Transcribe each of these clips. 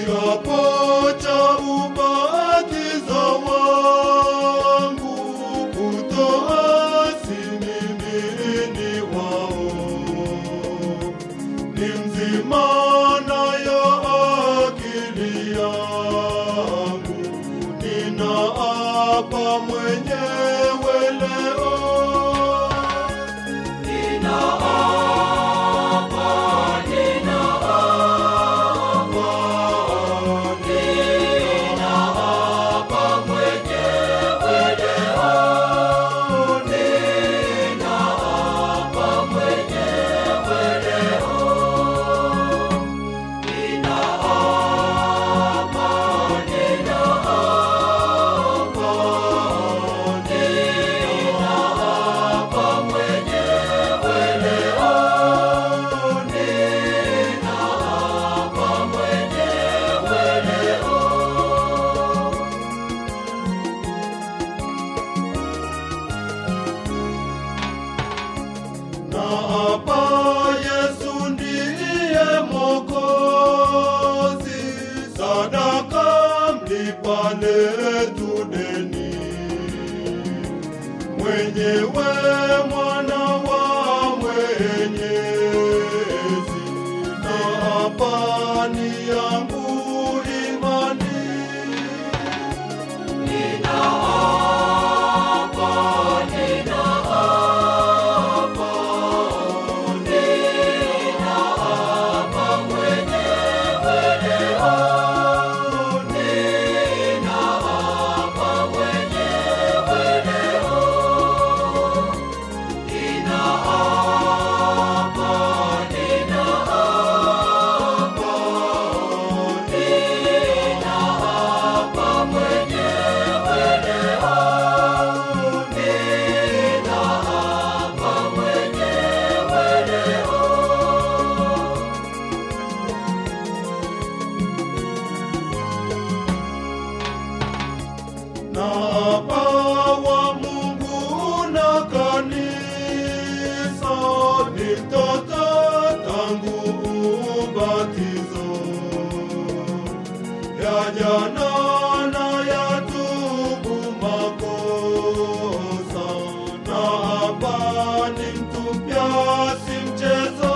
kiapo cha ubatizo wangu kutoasi mimi ni wao ni mzima nayo akili yangu ninaapa mwenyewe leo na hapa Yesu ndiye Mwokozi, sadaka mlipa letu deni, mwenyewe mwana wa Mwenyezi, na hapa ni yangu imani na pawa Mungu na kanisa ni mtoto tangu ubatizo ya jana na ya tubu makosa na hapa ni mtupya si mchezo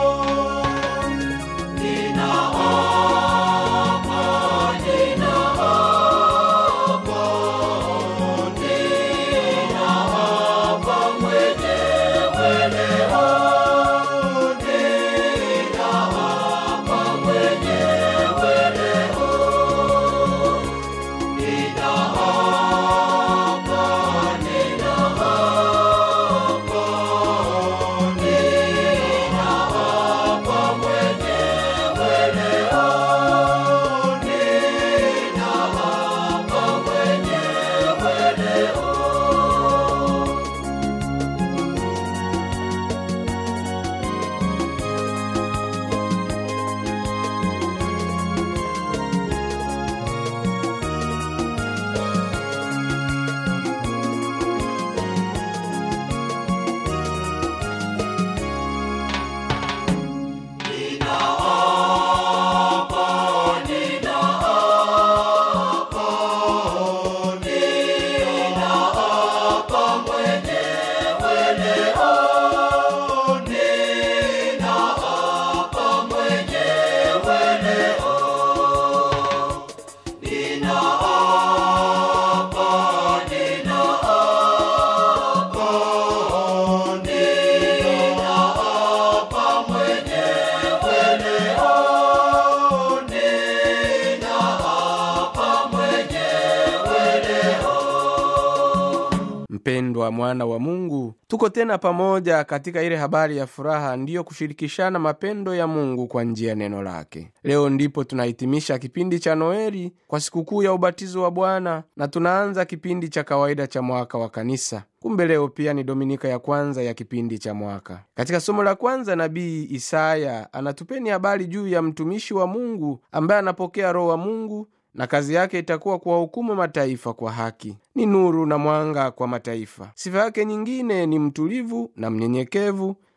mpendwa mwana wa mungu tuko tena pamoja katika ile habari ya furaha ndiyo kushirikishana mapendo ya mungu kwa njia ya neno lake leo ndipo tunahitimisha kipindi cha noeli kwa sikukuu ya ubatizo wa bwana na tunaanza kipindi cha kawaida cha mwaka wa kanisa kumbe leo pia ni dominika ya kwanza ya kipindi cha mwaka katika somo la kwanza nabii isaya anatupeni habari juu ya mtumishi wa mungu ambaye anapokea roho wa mungu na kazi yake itakuwa kuwahukumu mataifa kwa haki ni nuru na mwanga kwa mataifa sifa yake nyingine ni mtulivu na mnyenyekevu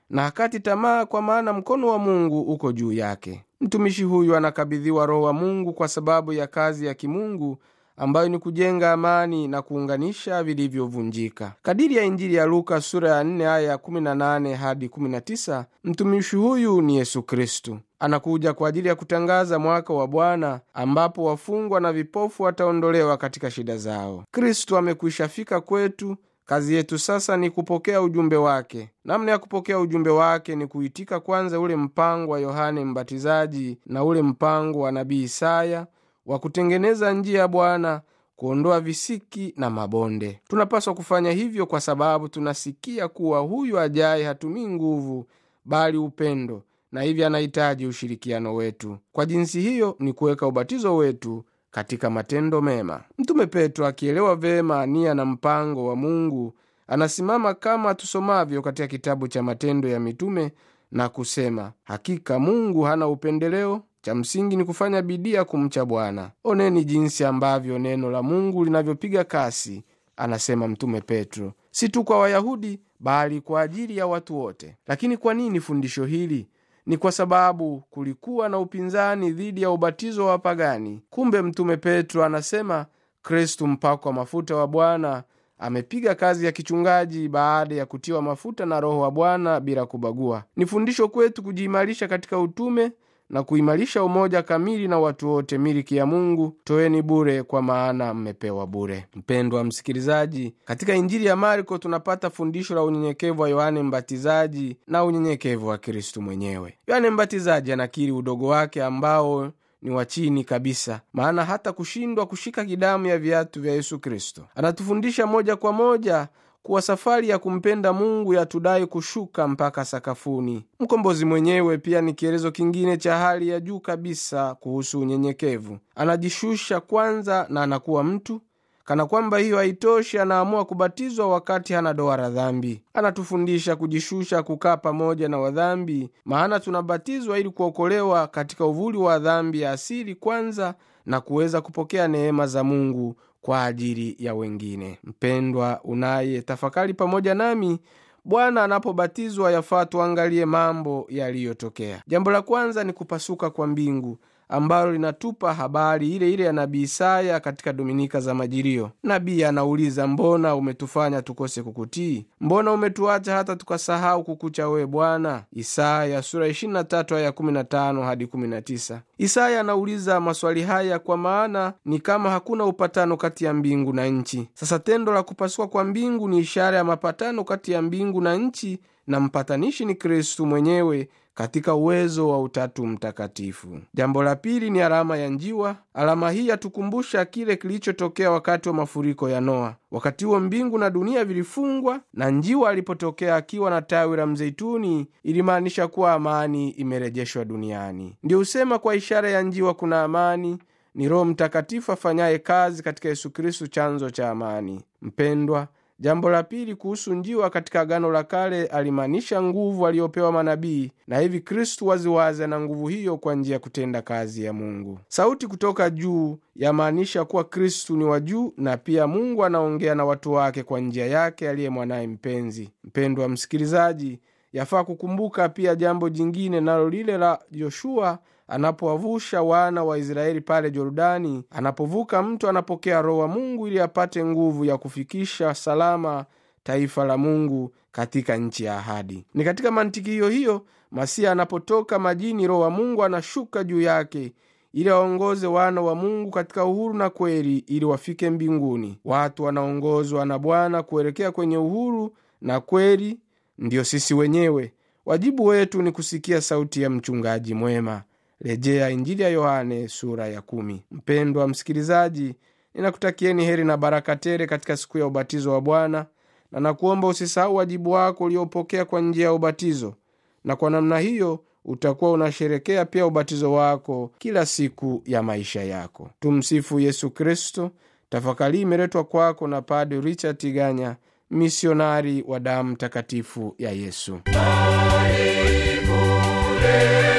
na hakati tamaa, kwa maana mkono wa Mungu uko juu yake. Mtumishi huyu anakabidhiwa Roho wa Mungu kwa sababu ya kazi ya kimungu ambayo ni kujenga amani na kuunganisha vilivyovunjika. Kadiri ya Injili ya Luka sura ya 4 aya ya 18 hadi 19, mtumishi huyu ni Yesu Kristu. Anakuja kwa ajili ya kutangaza mwaka wa Bwana ambapo wafungwa na vipofu wataondolewa katika shida zao. Kristu amekwisha fika kwetu. Kazi yetu sasa ni kupokea ujumbe wake. Namna ya kupokea ujumbe wake ni kuitika kwanza ule mpango wa Yohane Mbatizaji na ule mpango wa nabii Isaya wa kutengeneza njia ya Bwana, kuondoa visiki na mabonde. Tunapaswa kufanya hivyo kwa sababu tunasikia kuwa huyu ajaye hatumii nguvu, bali upendo, na hivyo anahitaji ushirikiano wetu. Kwa jinsi hiyo ni kuweka ubatizo wetu katika matendo mema. Mtume Petro akielewa vema nia na mpango wa Mungu anasimama kama tusomavyo katika kitabu cha Matendo ya Mitume na kusema, hakika Mungu hana upendeleo cha msingi ni kufanya bidii ya kumcha Bwana. Oneni jinsi ambavyo neno la Mungu linavyopiga kasi, anasema Mtume Petro, si tu kwa Wayahudi bali kwa ajili ya watu wote. Lakini kwa nini fundisho hili? Ni kwa sababu kulikuwa na upinzani dhidi ya ubatizo wa wapagani. Kumbe Mtume Petro anasema Kristu mpakwa mafuta wa Bwana amepiga kazi ya kichungaji baada ya kutiwa mafuta na Roho wa Bwana bila kubagua. Ni fundisho kwetu kujiimarisha katika utume na kuimarisha umoja kamili na watu wote, miliki ya Mungu. Toeni bure, kwa maana mmepewa bure. Mpendwa msikilizaji, katika Injili ya Marko tunapata fundisho la unyenyekevu wa Yohane Mbatizaji na unyenyekevu wa Kristu mwenyewe. Yohane Mbatizaji anakiri udogo wake ambao ni wa chini kabisa, maana hata kushindwa kushika kidamu ya viatu vya Yesu Kristo. Anatufundisha moja kwa moja kuwa safari ya kumpenda Mungu yatudai kushuka mpaka sakafuni. Mkombozi mwenyewe pia ni kielezo kingine cha hali ya juu kabisa kuhusu unyenyekevu. Anajishusha kwanza na anakuwa mtu. Kana kwamba hiyo haitoshi, anaamua kubatizwa wakati hana doa la dhambi. Anatufundisha kujishusha, kukaa pamoja na wadhambi, maana tunabatizwa ili kuokolewa katika uvuli wa dhambi ya asili kwanza na kuweza kupokea neema za Mungu kwa ajili ya wengine. Mpendwa unaye tafakari pamoja nami, Bwana anapobatizwa yafaa tuangalie mambo yaliyotokea. Jambo la kwanza ni kupasuka kwa mbingu ambalo linatupa habari ile ile ya nabii Isaya katika Dominika za Majilio. Nabii anauliza, mbona umetufanya tukose kukutii? Mbona umetuacha hata tukasahau kukucha wewe Bwana? Isaya sura 23 aya 15 hadi 19. Isaya anauliza maswali haya kwa maana ni kama hakuna upatano kati ya mbingu na nchi. Sasa tendo la kupasuka kwa mbingu ni ishara ya mapatano kati ya mbingu na nchi, na mpatanishi ni Kristu mwenyewe katika uwezo wa Utatu Mtakatifu. Jambo la pili ni alama ya njiwa. Alama hii yatukumbusha kile kilichotokea wakati wa mafuriko ya Noa. Wakati huo mbingu na dunia vilifungwa, na njiwa alipotokea akiwa na tawi la mzeituni, ilimaanisha kuwa amani imerejeshwa duniani. Ndio husema kwa ishara ya njiwa kuna amani. Ni Roho Mtakatifu afanyaye kazi katika Yesu Kristu, chanzo cha amani. Mpendwa, Jambo la pili kuhusu njiwa katika Agano la Kale alimaanisha nguvu aliyopewa manabii, na hivi Kristu waziwazi ana nguvu hiyo kwa njia ya kutenda kazi ya Mungu. Sauti kutoka juu yamaanisha kuwa Kristu ni wa juu, na pia Mungu anaongea na watu wake kwa njia yake aliye mwanaye mpenzi. Mpendwa msikilizaji, yafaa kukumbuka pia jambo jingine, nalo lile la Yoshua anapowavusha wana wa Israeli pale Jordani. Anapovuka mto, anapokea Roho wa Mungu ili apate nguvu ya kufikisha salama taifa la Mungu katika nchi ya ahadi. Ni katika mantiki hiyo hiyo Masia anapotoka majini, Roho wa Mungu anashuka juu yake ili waongoze wana wa Mungu katika uhuru na kweli, ili wafike mbinguni. Watu wanaongozwa na Bwana kuelekea kwenye uhuru na kweli, ndiyo sisi wenyewe. Wajibu wetu ni kusikia sauti ya mchungaji mwema. Rejea Injili ya Yohane sura ya kumi. Mpendwa msikilizaji, ninakutakieni heri na baraka tele katika siku ya ubatizo wa Bwana, na nakuomba usisahau wajibu wako uliopokea kwa njia ya ubatizo, na kwa namna hiyo utakuwa unasherekea pia ubatizo wako kila siku ya maisha yako. Tumsifu Yesu Kristo. Tafakari imeletwa kwako na Padre Richard Tiganya, misionari wa damu takatifu ya Yesu. Karibu